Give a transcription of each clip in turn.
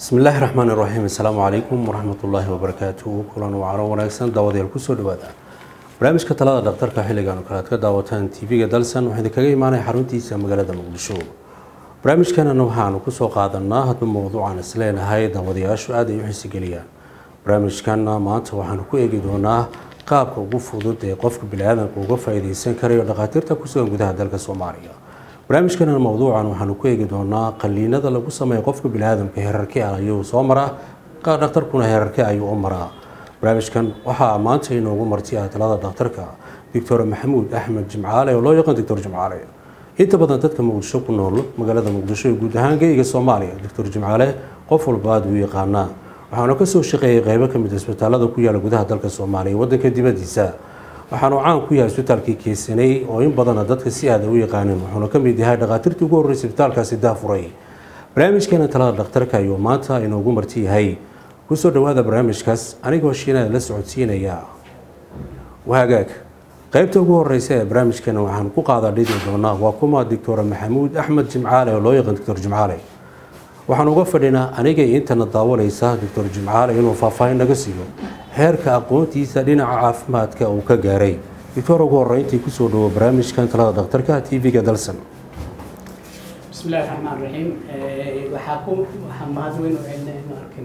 bismi illaahi raxmaan iraxiim assalaamu calaykum waraxmatullaahi wabarakaatuhu kulan wacano wanaagsan daawadayaal kusoo dhawaada barnaamijka talada dhakhtarka xilligan kale aad ka daawataan tv-ga dalsan waxaa idinkaga imaanaya xaruntiisa magaalada muqdisho barnaamijkanana waxaanu kusoo qaadanaa hadba mowduucaan isleenahay daawadayaashu aad ay u xiisigeliyaan barnaamijkana maanta waxaanu ku eegi doonaa qaabka ugu fudud ee qofka bini-aadanka uga faa-iideysan karayo dhakhaatiirta kusugan gudaha dalka soomaaliya barnaamijkana mowduucan waxaanu ku eegi doonaa qaliinada lagu sameeyo qofka bini-aadamka herarke ah ayuu soo maraa dhakhtarkuna herarke ayuu u maraa barnaamijkan waxaa maanta inoogu martiya talada dhakhtarka doctor maxamuud axmed jimcaale oo loo yaqaan doctor jimcaale inta badan dadka muqdisho ku nool magaalada muqdisho ee guud ahaan geyga soomaaliya doctor jimcaale qof walba aada u yaqaanaa waxaanu kasoo shaqeeyay qeybo kamid isbitaalada ku yaala gudaha dalka soomaaliya wadanka dibadiisa waxaanu caan ku yahay isbitaalkii keysanay oo in badana dadka si aada u yaqaanin wuxuuna kamid yahay dhakhaatiirtii ugu horreysay isbitaalkaasi daafuray barnaamijkeena talada dhakhtarka ayuu maanta inoogu marti yahay kusoo dhawaada barnaamijkaas anigoo shiinada la socodsiinaya wahagaag qeybta ugu horeysa ee barnaamijkeena waxaan ku qaadaa dhidi doonaa waa kuma doctor maxamuud axmed jimcaale oo loo yaqaan doctor jimcaale waxaan uga fadhinaa aniga intana daawanaysa doctor jimcaale inuu faahfaahin naga siiyo heerka aqoontiisa dhinaca caafimaadka uu ka gaaray doctor ugu horeyntii kusoo dhawo barnaamijkan talada dhakhtarka tv-ga dalsan bismillahi raxmaan raxiim waxaa ku waxaa mahad weyn u celina inu arkin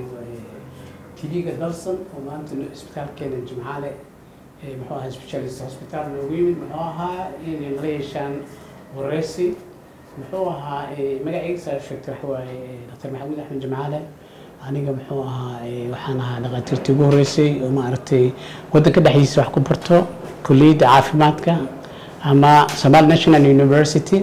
tv-ga dalsan oo maanta isbitaalkeena jimcaale muxuu ahaa specialist hospital noogu yimid muxuu ahaa inay nala yeeshaan wareysi muxuu ahaa magaciisa sheegtay waxa waaye dr maxamuud axmed jimcaale aniga muxuu ahaa waxaan ahaa dhakhaatiirtii ugu horreysay oo maaragtay waddanka dhexdiisa wax ku barto kulliyadda caafimaadka ama somal national university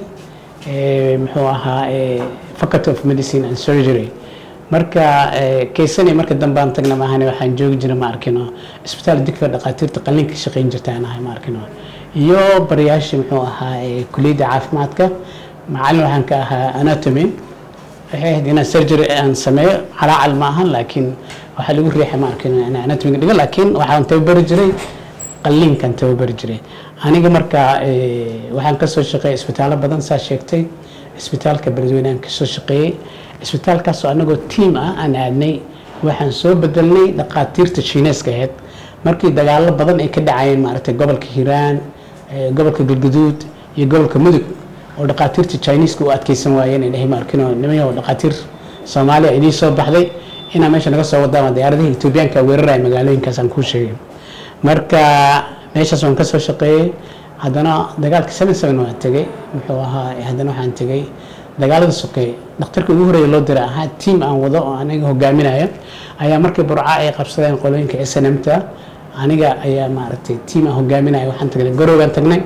muxuu ahaa faculty of medicine and surgery marka keysani marka dambe aan tagna maahane waxaan joogi jira ma arkino isbitaal digfa dhakhaatiirta qalliinka shaqayn jirta aan ahay ma arkino iyo barayaashii muxuu ahaa kulliyadda caafimaadka macallin waxaan ka ahaa anatomy waxay ahayd inaan surgery aan sameeyo calaacal ma ahan laakiin waxaa lagu riixay ma arkin inaan anatomiga dhigo laakiin waxaan tababari jiray qalliinkan tababari jiray aniga marka waxaan kasoo shaqeeyay isbitaallo badan saa sheegtay isbitaalka beledweyne aan kasoo shaqeeyey isbitaalkaasoo anagoo tiam ah aan aadnay waxaan soo bedelnay dhakhaatiirta shiineeska ahayd markii dagaalo badan ay ka dhacayeen maaragtay gobolka hiiraan gobolka galguduud iyo gobolka mudug oo dhakhaatiirta chineeska u adkeysan waayeen ay dhahay ma arkin oo niman oo dhakhaatiir soomaaliya idiin soo baxday inaa meesha naga soo wadaan diyaaradaha etoobiyaanka weeraraya magaalooyinkaas aan kuu sheegay marka meeshaas waan kasoo shaqeeyey haddana dagaalka seven seven waan tegey muxuu ahaa haddana waxaan tegey dagaalada sokeeye dhakhtarka ugu horreeya loo diray ahaa tiam aan wado oo aniga hogaaminayo ayaa markii burca ay qabsadeen qolooyinka s n m ta aniga ayaa maaragtay tiam aan hogaaminayo waxaan tagnay garowgaan tagnay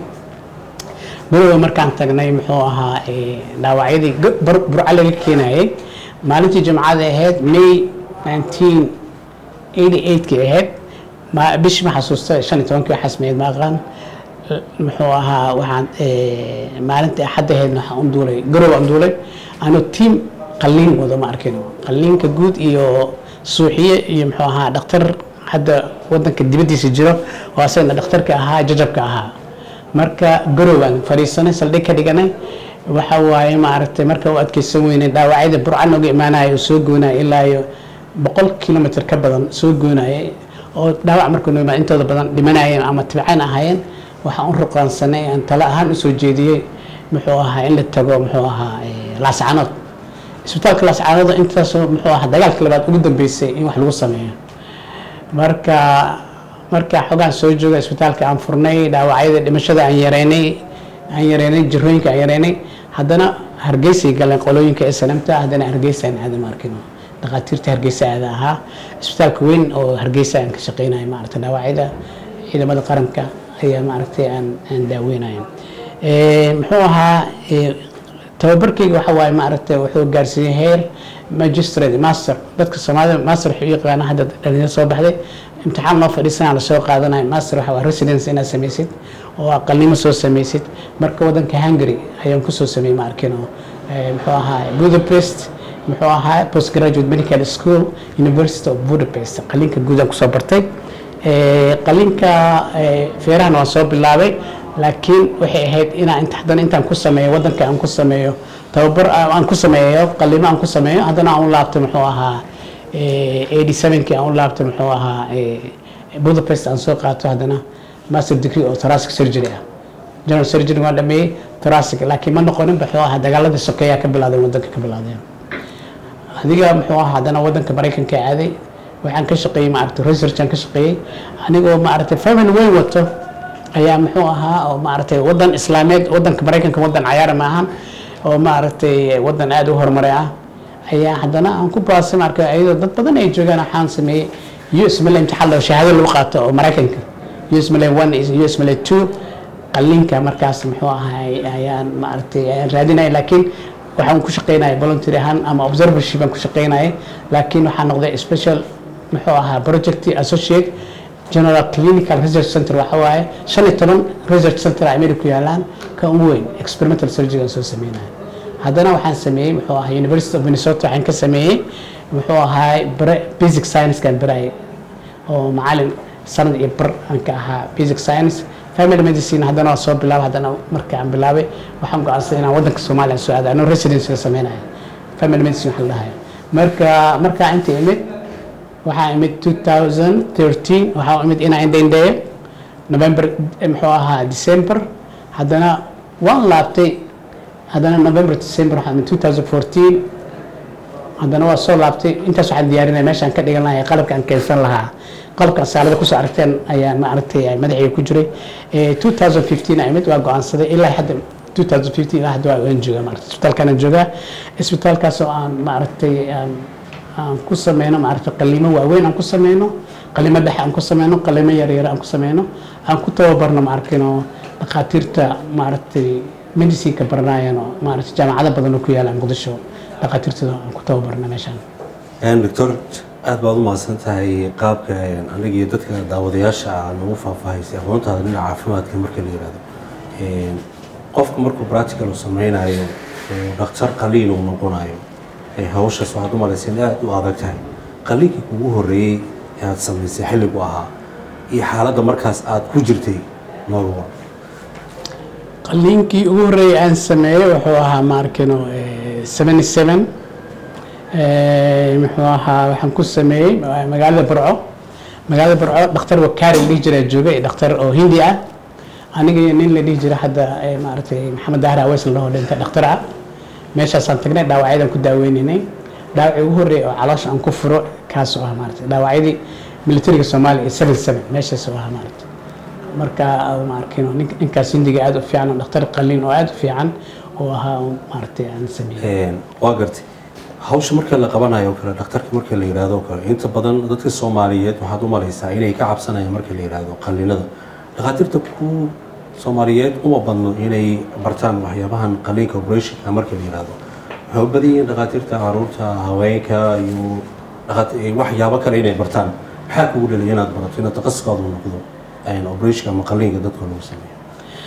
garowa markaan tagnay muxuu ahaa dhaawacyadii burca laga keenayay maalintii jimcada ahayd may nineteen eighty eightkii ahayd bishi ma xasuusta shan iyo tobankii waxaas meed ma aqaan muxuu ahaa waxaan maalintii axadda ahaydna waxaan u duulay garowa aan duulay anoo tiam qalliin wado ma arkin qalliinka guud iyo suuxiye iyo muxuu ahaa dhakhtar hadda wadanka dibaddiisa jiro oo asagana dhakhtarka ahaa jajabka ahaa marka garowaan fadhiisanay saldhig ka dhiganay waxa waaye maaragtay marka u adkeysan weynay dhaawacyada burca nooga imaanaya oo soo goynaya ilaa iyo boqol kilomitr ka badan soo goynayay oo dhaawac markuu noo imaan intooda badan dhimanayeen ama tibcaan ahaayeen waxaan u ruqaansanay aan talo ahaan usoo jeediyey muxuu ahaa in la tago muxuu ahaa laascanood isbitaalka laascanood intaasoo muxuu ahaa dagaalka labaad ugu dambeysay in wax lagu sameeyo marka marka xogaan soo jooga isbitaalka aan furnay dhaawacyada dhimashada aan yareynay aan yareynay jirooyinka aan yareynay haddana hargeysay galeen qolooyinka snmta haddana hargeysa aan aada maarkino dhakhaatiirta hargeysa aada ahaa isbitaalka weyn oo hargeysa aan ka shaqeynaya maaragtay dhaawacyada ciidamada qaranka ayaa maaragtay aan aan daaweynayo muxuu ahaa tababarkayga waxa waaye maaragtay wuxuu gaarsiiyey heer magistrate master dadka soomaalida master wuxuu yaqaana hadda dhalinyaro soo baxday imtixaan loo fadhiisanaa lasoo qaadanayo master waxa waa residence inaad samaysid oo aqalnimo soo samaysid marka wadanka hungary ayaan kusoo sameeyey ma arkino muxuu ahaa budapest muxuu ahaa postgraduate medical school university of budapest qalinka guudaan kusoo bartay qalinka feerahan waan soo bilaabay laakiin waxay ahayd inaan inta haddana intaan ku sameeyo wadanka aan ku sameeyo tababar aan ku sameeyo qalimo aan ku sameeyo haddana aan u laabtay muxuu ahaa eighty sevenkii aan u laabtay muxuu ahaa budapest aan soo qaato haddana master degree oo thoracic surgery ah general surgery waan dhameeyey thoracic laakiin ma noqonin muxuu ahaa dagaaladii sokeeyaa ka bilaadeen wadanka ka bilaadeen adiga muxuu ahaa haddana wadanka maraykanka aaday waxaan ka shaqeeyey maaragtay research aan ka shaqeeyey anigoo maaragtay family weyn wato ayaa muxuu ahaa oo maaragtay wadan islaameed wadanka maraykanka wadan cayaara maahan oo maaragtay wadan aada u horumaray ah ayaa haddana aan ku baasay marka iyadoo dad badan ay joogaan waxaan sameeyey us male imtixaan loo shahaado lagu qaato oo maraykanka us male one us male two qalliinka markaas muxuu ahay ayaan maaragtay ayaan raadinaya laakiin waxaan ku shaqeynaya voluntary ahaan ama observership aan ku shaqeynaya laakiin waxaan noqday special muxuu ahaa project associate general clinical research center waxa waaye shan iyo toban research center america ku yaalaan ka ugu weyn experimental surgery aan soo sameynaya haddana waxaan sameeyey muxuu ahaa university of minnesota waxaan ka sameeyey muxuu ahaa bare basic science-kaan barayay oo macalin sanad iyo bar aan ka ahaa basic science family medicine haddana waa soo bilaabay haddana marka aan bilaabay waxaan go-aansaday inaan wadanka soomaaliya soo aado anoo residency ka sameynaya family medicine waxa la dhahayo marka markaa inta imid waxaa imid 2013 waxaa imid inaa indhaindheeyo november muxuu ahaa december haddana waan laabtay haddana november december waxaa imid 2014 haddana waa soo laabtay intaas waxaan diyaarinaya meeshaan ka dhigan lahay qalabka aan keensan lahaa qalabkan saalada kusoo aragteen ayaa maaragtay madaxiga ku jiray 2015 aa imid waa go-aansaday ilaa hadda 2015 ilaa hadda waa waan joogaa maaragtay isbitaalkaan aan joogaa isbitaalkaas oo aan maaragtay aan aan ku sameyno maaragtay qaliimo waaweyn aan ku sameyno qaliimo dhexe aan ku sameyno qaliimo yaryar aan ku sameyno aan ku tababarno maarkino dhakhaatiirta maaragtay medicineka baranayan oo maaragtay jaamacado badan oo ku yaala muqdisho dhakhaatiirtooda aan ku tababarno meeshaan doctor aada baad u mahadsan tahay qaabka aniga iyo dadka daawadayaasha aa nagu faahfaahaysay aqoontaada dhinaca caafimaadka marka la yihahdo qofka markuu practical uu sameynayo dhakhtar qaliin uu noqonayo hawshaas waxaad u malaysa in aada u adag tahay qaliinkii kugu horreeyey ee aada samaysay xilligu ahaa iyo xaaladda markaas aada ku jirtay noolwa qaliinkii ugu horreeyay aan sameeyey wuxuu ahaa maarkino seventy seven muxuu ahaa waxaan ku sameeyey magaalada burco magaalada burco dhakhtar wakaari la dhihi jiraa joogay dhakhtar oo hindi ah aniga iyo nin la dhihi jira hadda maaragtay maxamed dahar aweys la dhaho dhintay dhakhtar ah meeshaasaan tagnay dhaawacyadaan ku daaweynanay dhaawacii ugu horreeyay oo caloosha aan ku furo kaasoo ah maaragtay dhaawacyadii militariga soomaaliya iyo seven seven meeshaas oo ah maaragtay marka maarkino ninkaas hindiga aada u fiican oo dhakhtar qaliin oo aada u fiican oo ahaa maaragtay aan sameeyey waa gartay hawsha marka la qabanayo kale dhakhtarka marka la yidhaahdo kale inta badan dadka soomaaliyeed waxaad u malaysaa inay ka cabsanayaan marka la yidhaahdo qaliinada dhakhaatiirta ku soomaaliyeed uma badno inay bartaan waxyaabahan qaliinka operationka marka la yidhaahdo waxay u badan yihiin dhakhaatiirta caruurta haweenka iyo waxyaabo kale inay bartaan maxaa kugu dhalay inaad barato inaad taqasuskaadu noqdo operationka ama qaliinka dadka lagu sameeyo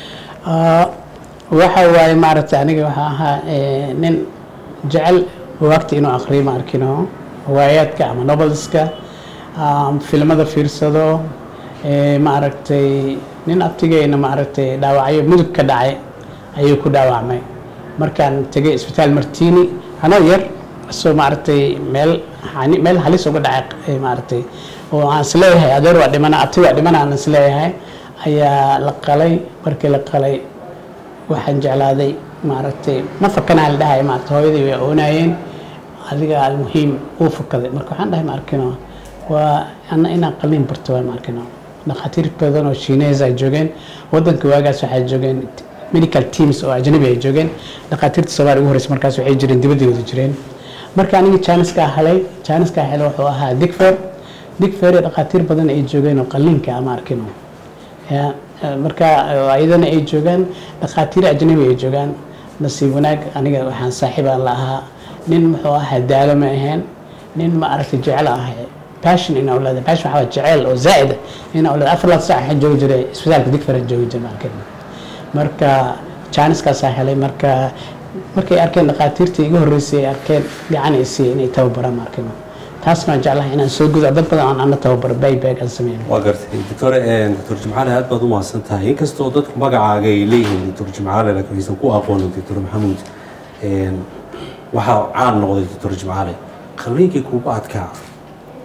waxa waaye maaragtay aniga waxaa ahaa nin jecel waagta inuu akriyo ma arkino hawaayaadka ama novelska filmada fiirsado maaragtay nin abtigeena maaragtay dhaawacyo mudug ka dhacay ayuu ku dhaawacmay markaan tegay isbitaal martini anoo yar isoo maaragtay meel meel halis uga dhacay maaragtay oo aan isleeyahay adeer waa dhimana abti waa dhimana aan isleeyahay ayaa la qalay markii la qalay waxaan jeclaaday maaragtay ma fakanaa la dhahay maaragtay hooyadii way oonayeen adiga almuhiim uu fukaday marka waxaan dhahay ma arkino waa ana inaan qaliin barto waa ma arkino dhakhaatiir badan oo shiinees ay joogeen wadanka waagaas waxay joogeen medical teams oo ajnabi ay joogeen dhakhaatiirta soomaaliya ugu horeysa markaas waxay jireen dibadooda jireen marka aniga jaaniskaa helay jaaniskaa helay wuxuu ahaa digfer digfer ee dhakhaatiir badan ay joogeen oo qaliinka ama arkino marka ayadana ay joogaan dhakhaatiir ajnabi ay joogaan nasiib wanaag aniga waxaan saaxiibaan la ahaa nin muxuu ahaa daalo ma ahayn nin ma aragtay jecel ahay passion in awlaada passion waxaa jecel oo zaa'id in awlaada afar laad saac waxaan joogi jiray isbitaalka digfara joogi jiray markan marka jaaniskaasaa helay marka markay arkeen dhakhaatiirtii iga horreysay ay arkeen gacan ay siiyey inay tababaraan markan taasna waan jeclahay inaan soo gudo dad badan aan ana tababaro baybag aan sameyn waa gartay doctor doctor jimcaale aad baad u mahadsan tahay inkastoo dadku magacaaga ay leeyihiin doctor jimcaale laakiin aysan ku aqoonin doctor maxamuud waxaa caan noqday doctor jimcaale qaliinkii kuugu adkaa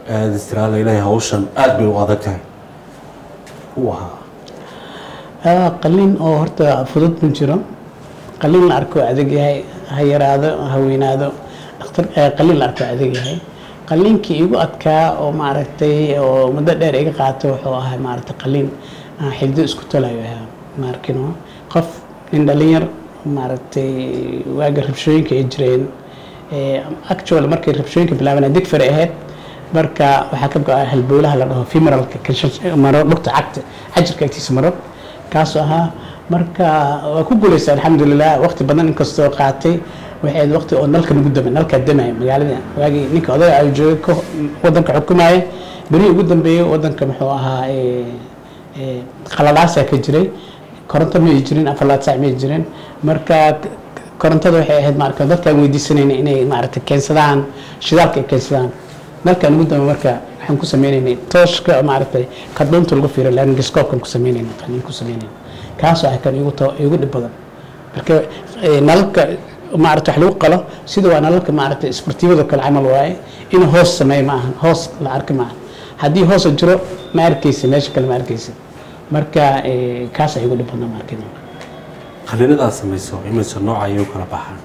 aada istiraala ilaahay hawshan aada bay u adag tahay u ahaa Ah, qalliin oo horta fudud ma jiro qalliin la arko adag yahay ha yaraado ha weynaado dhakhtar eh, qalliin la arko adag yahay qalliinkii igu adkaa oo maaragtay oo muddo dheer iga qaato wuxuu ahaa maaragtay qalliin ah, xiddo isku tolayo ahaa maarkino qof nin dhalinyar maaragtay waaga rabshooyinka ay jireen Eh, actual markay rabshooyinka bilaabanay digfar ahayd marka waxaa ka go-a halbowlaha la dhaho femeralka kanshan- maro dhugta cagta cajirka agtiisa maro kaasoo ahaa marka waa ku guulaysa alxamdulilah waqti badan inkastoo qaatay waxayd waqti oo nalka nagu damay nalkaa damaya magaalada waagii ninka odaga ay joogay ka wadanka xukumaya berihii ugu dambeeyey wadanka muxuu ahaa eh, eh, qalalaasaa ka jiray koronto ma ay jirin afar sac ma ay jirin marka korontada waxay ahayd maarka dadkaan weydiisanayna inay maaragtay keensadaan shidaalka ay keensadaan dalkan ugu dambe marka waxaan ku sameynaynay tooshka maaragtay kadhuunta lagu fiiro laringiscoopkan ku sameynayna qalin ku sameynayna kaasoo ah kan igu to igu dhib badan marka eh, nalalka maaragta wax lagu qalo sida waa nalalka maaragtay isbortiibada kale camal waaye in hoos sameeyo ma ahan hoos la arki ma ahan haddii hoosa jiro ma arkaysa meesha kale ma arkaysa marka eh, kaasa igu dhib badna ma arkin qalliinada aad samayso imise nooca ayay u kala baxaan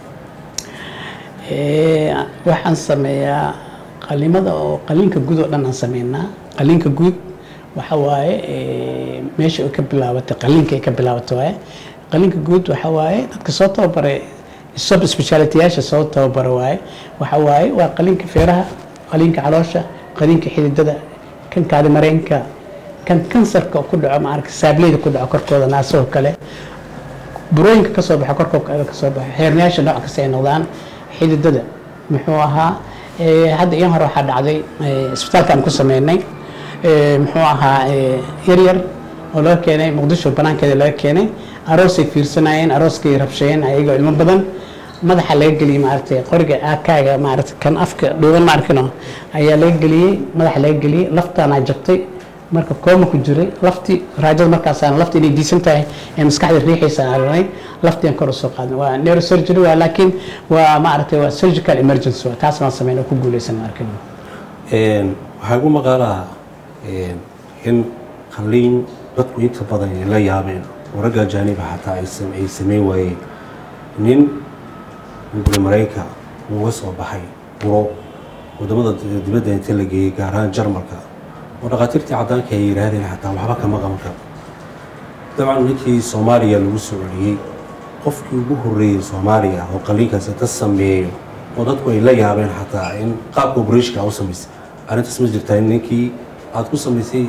Eh, waxaan sameeyaa qalimada oo qaliinka guud oo dhan aan sameynaa qaliinka guud waxa waaye eh, meesha ay ka bilaabatay qaliinka ay ka bilaabatay waaye qaliinka guud waxa waaye dadka soo tababaray sub specialityyaasha soo tababara waaye waxa waaye waa qaliinka feeraha qaliinka caloosha qaliinka xididada kan kaadi mareenka kan kansarka ku dhaco maarka saableyda ku dhaco korkooda naasoo kale burooyinka ka soo baxa korkooda ka soo baxa xeernayaasha nooc kasta ay noqdaan xididada muxuu ahaa eh, hadda iyan hore waxaa dhacday eh, isbitaalka aan ku sameynay eh, muxuu ahaa eh, yar yar oo laga keenay muqdisho banaankeeda laga keenay aroosay fiirsanayeen arooskay rabshayeen ayagoo ilmo badan madaxa laga geliyey maaragtay qoriga aakaaga maaragtay kan afka dhuuban ma arkino ayaa laga geliyey madaxa laga geliyey laftaanaa jabtay marka kooma ku jiray laftii raajada markaasaan lafti inay diisan tahay ee maskaxda riixaysa aragnay laftian kor usoo qaadnay waa neurosurgery waa laakiin waa maaragtay waa surgical emergency waa taas baan sameyn oo ku guuleysan ma arkin Een, waxaa igu maqaalaa een, in qalliin dadku inta badan ay la yaabeen oo ragga ajaaniba xataa ay sam- ay sameyn waayeen nin guri mareyka uga soo baxay buro wadamada di- dibadda inta la geeyey gaar ahaan jarmalka oo dhakhaatiirtii caddaanka ay yidhaahdeen xataa waxba kama qaban karo dabcan ninkii soomaaliya lagu soo celiyey qofkii ugu horreeyey soomaaliya oo qalliinkaasi ka sameeyo oo dadku ay la yaabeen xataa in qaabka operatiinka u samaysay arrintaas ma jirtaa in ninkii aad ku samaysay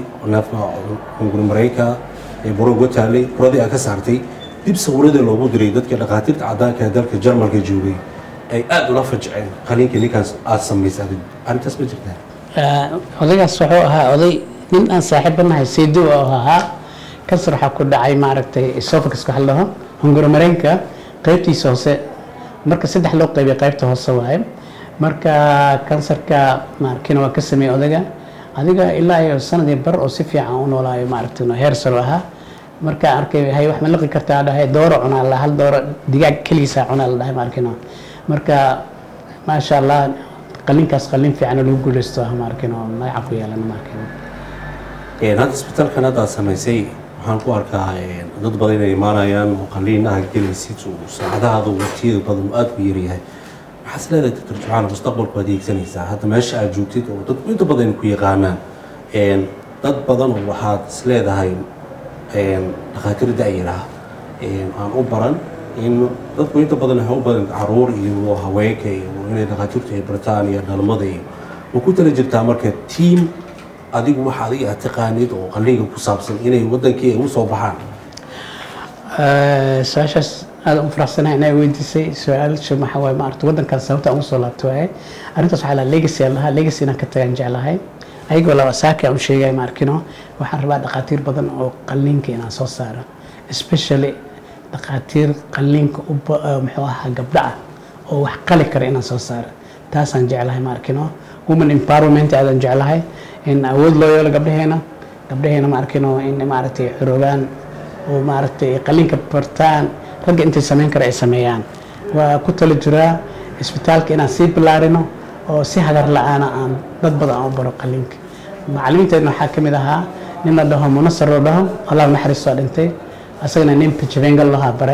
hunguri mareyka ee buro uga taalay buradii aad ka saartay dib sawiradii loogu diray dadkii dhakhaatiirta caddaanka ee dalka jarmalka joogay ay aada ula fajaceen qalliinkii ninkaas aad samaysay adigu arrintaas ma jirtaa odaygaas wuxuu ahaa oday nin aan saaxiiba nahay saydo oo ahaa kansar waxaa ku dhacay maaragtay esophagus waxa la dhaho hunguri mareenka qaybtiisa hoose marka saddex loo qaybiya qaybta hoose waaye marka kansarka maarkina waa ka sameeyey odayga adiga ilaa iyo sanadii bar oo si fiican u noolaayo maaragtay heer saro ahaa markaa arkay hay wax ma liqi kartaa dhahay dooro cunaa la hal dooro digaag keligiisa cunaa la dhahay maarkino marka maasha allah qalinkaas qalin fiican oo lagu guuleysto ah maarkino magaca ku yeelan maarkino Een, hadda isbitaalkan hadda aad samaysay waxaan ku arkaa een, dad badan inay imaanayaan oo qalliinaha gelaysid oo saacadahaada waqtiyada badan uu aada u yaryahay maxaas leedahay doctor jucaal mustaqbalku adeegsanaysaa hadda meesha aad joogtid oo dadku inta badan ku yaqaanaan Een, dad badan oo waxaad is leedahay een, dhakhaatiir da-yaraha een, aan u baran in dadku inta badan waxay u badan caruur iyo haweenka iyo inay dhakhaatiirtu ay bartaan iyo dhalmada iyo ma ku tala jirtaa marka tiam adigu waxa adiga aad taqaanid oo qalliinka ku saabsan inay wadankii ay u soo baxaan su-aashaas aada u faraxsanahay inaa weydiisay su-aasha maxaa waaye maaragta waddankaas sababta aan usoo laabto waaye arrintaas waxaa lahaa legacy aan lahaa legacy inaan ka tagaan jeclahay ayagoo laba saaki aan u sheegay maarkino waxaan rabaa dhakhaatiir badan oo qalliinka inaan soo saaro especially dhakhaatiir qalliinka u ba- eh, muxuu ahaa gabdho ah oo wax qali kara inaan soo saaro taasaan jeclahay maarkino woman empowerment aadaan jeclahay in awood loo yeelo gabdhaheena gabdhaheena maarkino in maaragtay xoroobaan oo maaragtay qalliinka bartaan ragga intay samayn kara ay sameeyaan waa ku tala jiraa isbitaalka inaan sii bilaarino oo si hagar la-aana aan dad badan aan u baro qaliinka macalimiinteedna waxaa ka mid ahaa nin la dhaho munasar la dhaho allah naxariistoo dhintay asagana nin pijavengal lahaa bare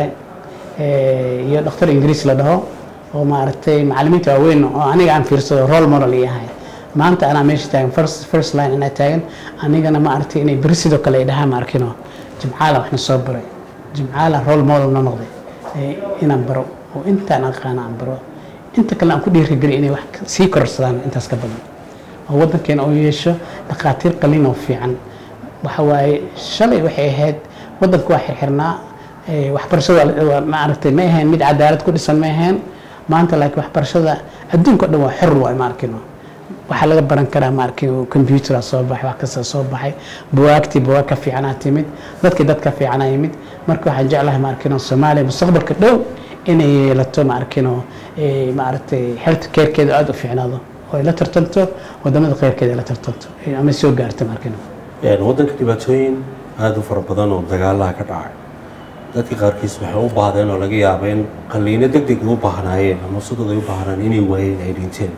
iyo dhakhtar ingiriis la dhaho oo maaragtay macalimiinta waaweyn oo aniga aan fiirsado role model i ahay maanta anaa meesha taagan first first line anaa taagan anigana maaragtay inay beri sidoo kale ay dhahaan ma arkino jimcaala waxna soo baray jimcaala role model na noqday inaan baro oo intaan aqaana aan baro inta kale aan ku dhiirigeliyo inay wax sii kororsadaan intaas ka badan oo waddankeena oo yeesho dhakhaatiir qalin oo fiican waxa waaye shalay waxay ahayd waddanka waa xirxirnaa waxbarashada maaragtay ma ahayn mid cadaalad ku dhisan ma ahayn maanta laakiin waxbarashada adduunka o dhan waa xor waay ma arkino waxaa laga baran karaa ma arkin computer soo baxay wax kasta soo baxay buwaagtii buwaag ka fiicanaa timid dadkii dad ka fiicanaa yimid marka waxaan jeclahay ma arkino soomaaliya mustaqbalka dhow inay yeelato ma arkino maaragtay health carekeeda aada u fiicnaado oo ay la tartanto wadamada kheyrkeeda ay la tartanto ama soo gaarto ma arkino waddanka dhibaatooyin aada u fara badan oo dagaalaha ka dhacay dadka qaarkiis waxay u baahdeen oo laga yaaba in qalliino deg deg u baahnaayeen ama sidooda ay u baahnaan inay waayeen ay dhinteen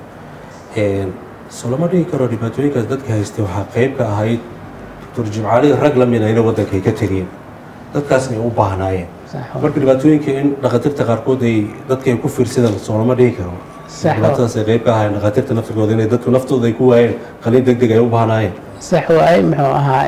soo lama dhigi karo dhibaatooyinkaas dadka haystay waxaa qayb ka ahayd doctor jimcaali rag la mid ayna waddanka ay ka tegeen dadkaasna ay u baahnaayeen marka dhibaatooyinka in dhakhaatiirta qaarkood ay dadka ay ku fiirsadaan soo lama dhigi karo dhibaatadaas ay qayb ka ahaayeen dhakhaatiirta naftigooda inay dadku naftooda ay ku waayeen qalliin deg deg ay u baahnaayeen sax waaye muxuu ahaa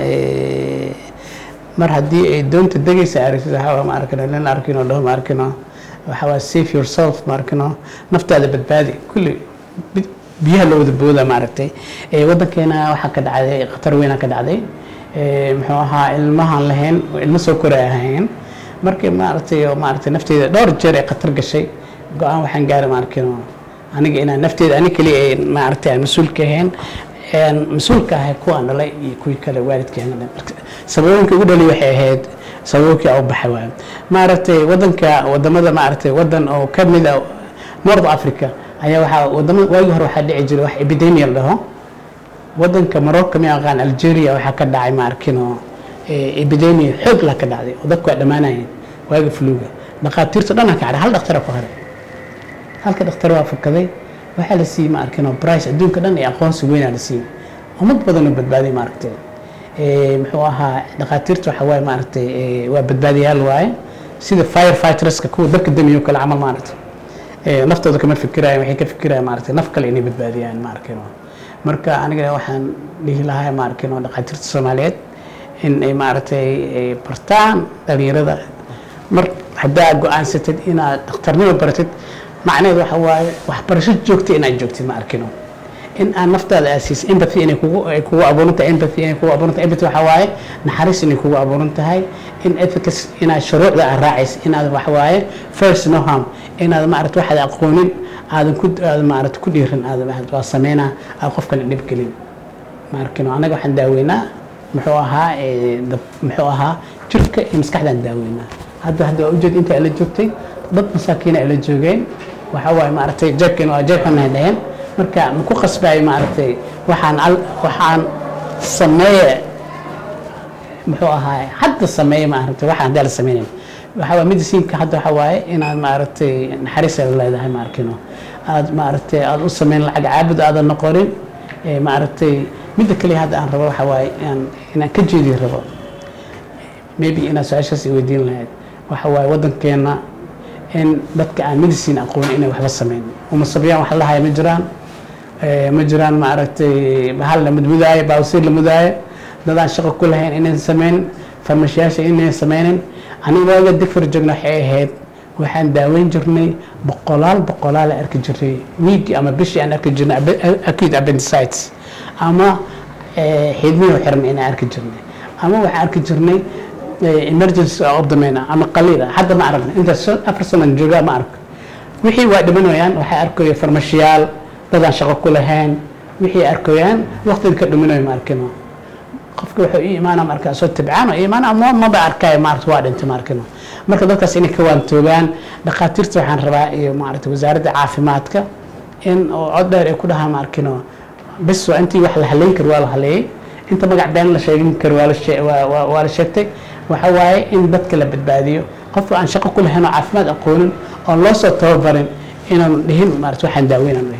mar haddii ay doonta degaysa aragtid waxaa ma arkino nin arkino dhaho ma arkino waxaa waa safe yourself ma arkino naftaada badbaadi kulli biyaha la wada booda maaragtay waddankeena waxaa ka dhacday khatar weynaa ka dhacday muxuu ahaa ilmahaan lahayn ilmo soo koray ahayn markii maaragtay maaragtay nafteyda dhowr jeer ay khatar gashay go-aan waxaan gaaray ma arkino aniga inaan nafteeda ani keliya maaragtay aan mas-uul ka ahayn mas-uulka ahay kuwaan dhalay iyo kuwii kale waalidkeena sababooyinka ugu dhali waxay ahayd sababooyinkii u baxay waay maaragtay waddanka wadamada maaragtay waddan oo ka mid a north africa ayaa waxaa wadamada waagii hore waxaa dhici jiray wax epidemia la dhaho waddanka morocco mi aqaan algeria waxaa ka dhacay ma arkino epidemia xoog la ka dhacday oo dadku waa dhammaanayeen waagi fluga dhakhaatiirta dhan ka hadhay hal dhaktara ku haray halka dhakhtar waa fakaday waxaa la siiyey ma arkino brice adduunka dhan iyo aqoonsi weynaa la siiyey ummad badan oo badbaaday maaragtay muxuu ahaa dhakhaatiirta waxa waaye maaragtay waa badbaadiyaal waaye sida fire fighterska kuwa dabka damiyo kale camal maaragtay naftooda kama fikirayaan waxay ka fikirayaan maaragtay naf kale inay badbaadiyaan ma arkino marka aniga waxaan dhihi lahaa ma arkino dhakhaatiirta soomaaliyeed in ay maaragtay bartaan dhalinyarada mar haddaa go-aansatid inaad dhakhtarnimo baratid macnaheed waxa waaye waxbarasho joogta inaad joogtid ma arkino in aan naftaada aasiis empathy inay kugu ay kugu abuuran tahay empathy inay kugu abuuran tahay empathy waxa waaye naxariis inay kugu abuuran tahay in ethics inaad shuruucda aad raacays inaad waxa waaye first no harm inaad maaragta waxaad aqoonin aadan ku aad maaragta ku dhiirin aad waa sameynaa aad qofkana dhib gelin ma arkino anaga waxaan daaweynaa muxuu ahaa muxuu ahaa jirka iyo maskaxdaan daaweynaa hadda hadda waa ujeed inta ala joogtay dad masaakiina ala joogeen waxa waaye maaragtay jeebkeen waa jeeb xunay dhaheen marka ma ku qasbayo maaragtay waxaan waxaan sameeye muxuu ahaay hadda sameeye maaragtay waxaan haddaa la sameynayn waxa waa medicinka hadda waxa waaye inaad maaragtay naxariis ay leedahay ma arkino aad maaragtay aad u sameyn lacag caabud aadan noqonin maaragtay midda kaliya hadda aan rabo waxa waaye inaan inaan ka jeedi rabo maybe inaad su-aashaas i weydiin lahayd waxa waaye waddankeena in dadka aan medicine aqoonin inay waxba sameyn umasabyaan wax lahaya ma jiraan ma jiraan maaragtay bahal la mudmudaayo baawsiir la mudaayo dadaan shaqo ku lahayn inayn sameyn farmashiyaasha inayn sameynin aniga waaga digfar joogna waxay ahayd waxaan daaweyn jirnay boqolaal boqolaal arki jirnay wiigi ama bishii aan arki jirnay acute appendicitis ama xidmihi xiran inaan arki jirnay ama waxaan arki jirnay emergency abdomen ama qaliil hadda ma aragna intaas afar sanan joogaa ma arko wixii waa dhimanayaan waxay arkayo farmashiyaal dadaan shaqo ku lahayn wixii arkoyaan waqtiga ka dhuminayo ma arkino qofka wuxuu ii imaana markaa soo tabcaan oo imaana ama maba arkayo maarata waa dhintay ma arkino marka dadkaas inay ka waantoogaan dhakhaatiirta waxaan rabaa iyo maarata wasaaradda caafimaadka in oo cod dheer ay ku dhahaa ma arkino bes waa intii wax la haleyn karo waa la haleeyey inta magac been la sheegin karo waa la shee- waa- waa- waa la sheegtay waxa waaye in dadka la badbaadiyo qofka aan shaqo ku lahayn oo caafimaad aqoonin oon loo soo tababarin inaan dhihin maarata waxaan daaweynaan dhihin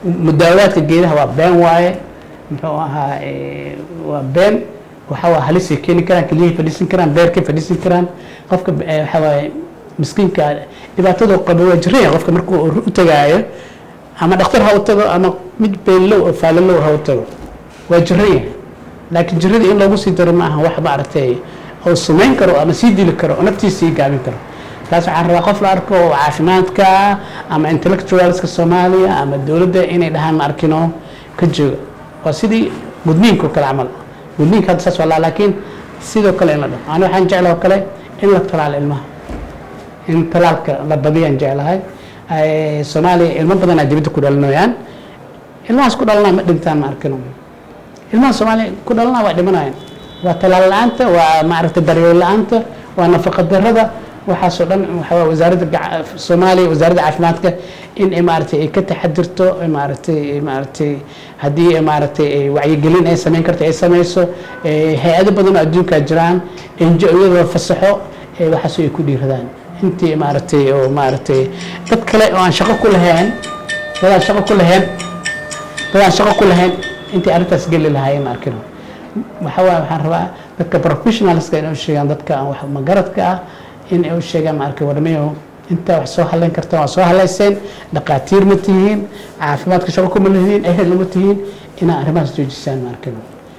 mudaawaadka geedaha waa been waaye muxuu ahaa eh, waa been waxa waa halisay keeni karaan keliyahay fadhiisan karaan beerkay fadhiisan karaan qofka eh, waxa waaye miskiinka dhibaatadu qaba waa jiraya qofka markuu u tagaayo ama dhakhtar ha u tago ama mid beellow oo faalalow ha u tago waa jiraya laakiin jirada in loogu sii daro ma aha wax maaragtay oo sumayn karo ama sii dili karo oo naftiisa sii gaabin karo taas waxaan rabaa qof la arko oo caafimaadka ama intellectualska soomaaliya ama dowladda inay dhahaan ma arkino ka jooga waa sidii gudniinka oo kale camal gudniinka hadda saas waa laa laakiin sidoo kale in la dhaho ani waxaan jeclahay oo kale in la talaalo ilmaha in talaalka la badiyaan jeclahay Ay, soomaaliya ilmo badanaa dibadda ku dhalinayaan ilmahaas ku dhalanaa ma dhintaan ma arkino ilmaha soomaaliya ku dhalanaa waa dhimanayaan waa talaal la-aanta waa maaragtay daryeel la-aanta waa nafaqa darada waxaasoo dhan waxaa waye wasaaradda gaca- soomaaliya wasaaradda caafimaadka in ay maaragtay ay ka taxadirto ay maaragtay ay maaragtay haddii ay maaragtay ay wacyigelin ay samayn karto ay samayso eh, hay-ado badan oo adduunkaa jiraan NGO-yada fasaxo eh, waxaasoo ay ku dhiiradaan intii maaragtay oo maaragtay dad kale oo aan shaqo ku lahayn dad aan shaqo ku lahayn dad aan shaqo ku lahayn intii arrintaas geli lahaayeen ma arkino waxa waaye waxaan rabaa dadka professionalska inay u sheegaan dadka aan wax magaradka ah in ay u sheegaan ma arkay warmayo intaa wax soo halayn kartaan waa soo halayseen dhaqaatiir ma tihiin caafimaadka shaqo kuma lihiin ehel ma tihiin inaa arrimahaas joojisaan ma arkino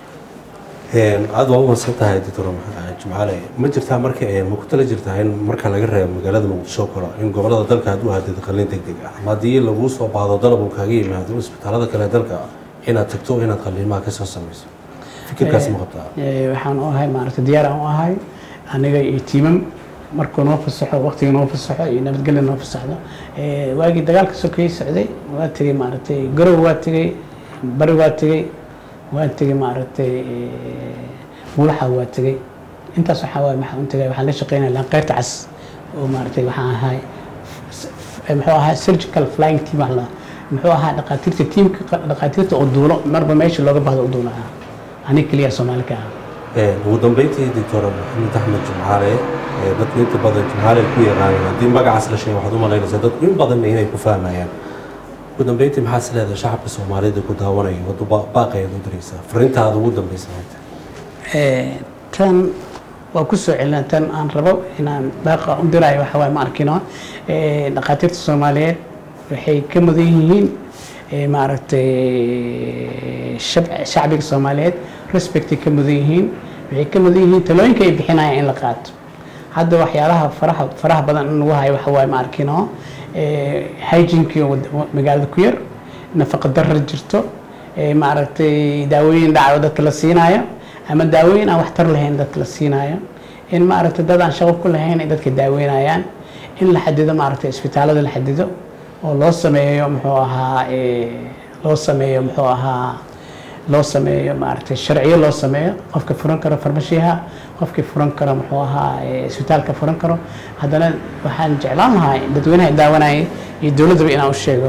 aada waa u mahadsan tahay doctor jimcaale ma jirtaa marka ma ku tala jirtaa in marka laga reebo magaalada muqdisho oo kale in gobolada dalka aad u aadid qalliin deg deg ah ama haddii laguu soo baahdo dalab uu kaaga yimaado isbitaalada kale dalka inaad tagto inaad qalliimaha ka soo samayso fikirkaas ma qabtaa Eh, waxaan u ahay maaragtay diyaar aan u ahay aniga iyo tiimam markuu noo fasaxo waqtiga noo fasaxo iyo nabadgelya noo fasaxdo Eh, waagii dagaalka sokeeye socday waa tegey maaragtay garow waa tegey bari waa tegey waa tegey maaragtay eh, mulaxa waa tegey intaas waxaa waaye maxaan u tegay waxaan la shaqeynaya lanqeyrta cas oo maaragtay waxaan ahay eh, muxuu ahaa surgical flying team wax la muxuu ahaa dhaqaatiirta tiimka dhaqaatiirta oo duulo marba meesha looga bahdo u duulo ah aniga keliya soomaali ka ah ugu dambeyntii doctor maxamed axmed jimcaale ee dadku inta badan jimcaale ku yaqaanaan haddii magacaas la sheego waxaad u malaynaysaa dadku in badan inay ku fahmayaan ugu dambeyntii maxaad is leedahay shacabka soomaalida ku daawanaya wadu baaqayaad u diraysaa fariintaada ugu dambeysa maanta Eh, tan waa ku soo celina tan aan rabo inaan baaqa u dirayo waxa waaye ma arkino Eh, dhakhaatiirta soomaaliyeed waxay ka mudan yihiin eh, maaragtay shab- shacbiga soomaaliyeed respectay ka mudan yihiin waxay ka mudan yihiin talooyinka ay bixinayaan in la qaato hadda waxyaalaha faraha faraha badan in lagu hayo waxa waaye ma arkino hygienekii magaalada ku yar nafaqa darar jirto eh, maaragtay daawooyin dhacayo dadka la siinayo ama daawooyin aan waxtar lahayn dadka la siinayo in maaragtay dad aan shaqo ku lahayn ay dadka daaweynayaan in la xadido maaragtay isbitaalada la xadido oo loo sameeyo muxuu ahaa eh, loo sameeyo muxuu ahaa loo sameeyo maaragtay sharciyo loo sameeyo qofka furan karo farmashiyaha qofkii furan karo muxuu ahaa eh, isbitaalka furan karo haddana waxaan jeclaan lahaa dadweynaha daawanaya iyo dowladdaba inaan u sheego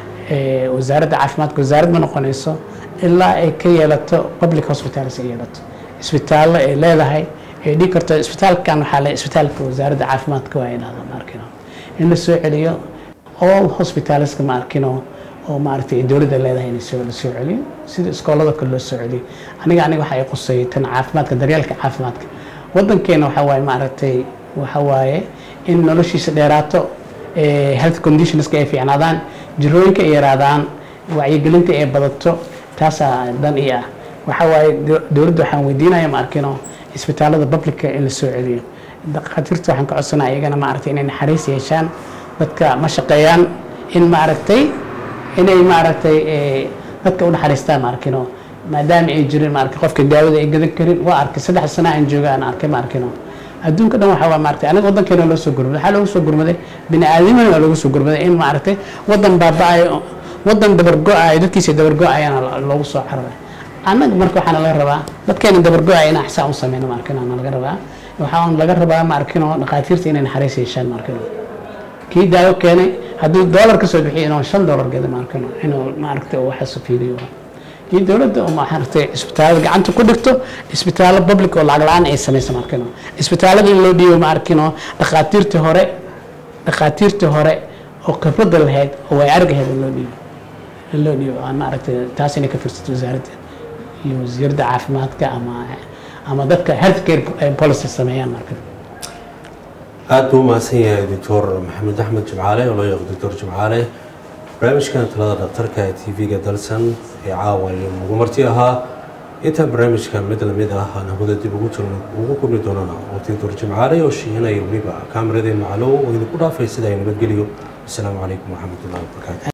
eh, wasaaradda caafimaadka wasaarad ma noqonayso ilaa ay ka yeelato public hospitals ay yeelato isbitaallo ay leedahay ay dhigi karto isbitaalkan waxaa le isbitaalka wasaaradda caafimaadka waa inahda ma arkino in la soo celiyo all hospitalska ma arkino oo maaragtay ay dowladda leedahay in soo la soo celiyo sida iskoolada kale loo soo celiyo aniga aniga waxa ay qusay tan caafimaadka daryeelka caafimaadka wadankeena waxa waaye maaragtay waxa waaye in noloshiisa dheeraato eh, health conditionska ay fiicnaadaan jirooyinka ay yaraadaan wacyigelinta ay badato taasaa dan ii ah waxa waaye do- dowladda waxaan weydiinaya ma arkino isbitaalada publica in la soo celiyo dhakhaatiirta waxaan ka codsanaya iyagana maaragtay inay naxariis yeeshaan dadka ma shaqeeyaan in maaragtay inay maaragtay eh, dadka u naxariistaan ma arkino maadaama ay jirin maaragtay qofka daawada ay gadan karin waa arkay saddex sana aan jooga aan arkay ma arkino adduunka dhan waxaa waa maaragtay aniga wadankeena loo soo gurmaday waxaa loogu soo gurmaday bini aadamana waa loogu soo gurmaday in maaragtay wadan baaba-ayo wadan dabargo-ayo dadkiisa dabargo-ayana loogu soo cararay annaga marka waxaana laga rabaa dadkeena dabargo-aya inaan xisaan u sameyno ma arkino na laga rabaa waxaa laga rabaa ma arkino dhakhaatiirta inay naxariis yeeshaan ma arkino kii daawo keenay hadduu doolar ka soo bixiyo inuu shan doolar gada ma arkino inuu maaragtay uu waxaas fiiriyo iyo dowladda oo maaragtay isbitaalada gacanta ku dhigto isbitaallo public oo lacag la-aan ay samaysa ma arkino isbitaalada in loo dhiibo ma arkino dhakhaatiirtii hore dhakhaatiirtii hore oo khibradda lahayd oo way arag ahayd in loo dhiibo loo dhiibo aan maaragtay taas inay ka firsato wasaaradda iyo wasiiradda caafimaadka ama ama dadka health care policy sameeyaan marka aada buu umahadsan yahay doctor maxamed axmed jimcaale oo loo yaqo doctor jimcaale barnaamijkan talada dhaktarka ee t v-ga dalsan ee caawa nagu marti ahaa intaan barnaamijkan mid lamid ah aan hawada dib ugu jirno ugu kulmi doonana oo doctor jimcaale oo shiinaya weliba kaameradeen macalow oo idinku dhaafay sida ay nabadgeliyo asalaamu calaykum waraxmatullahi wabarakaatu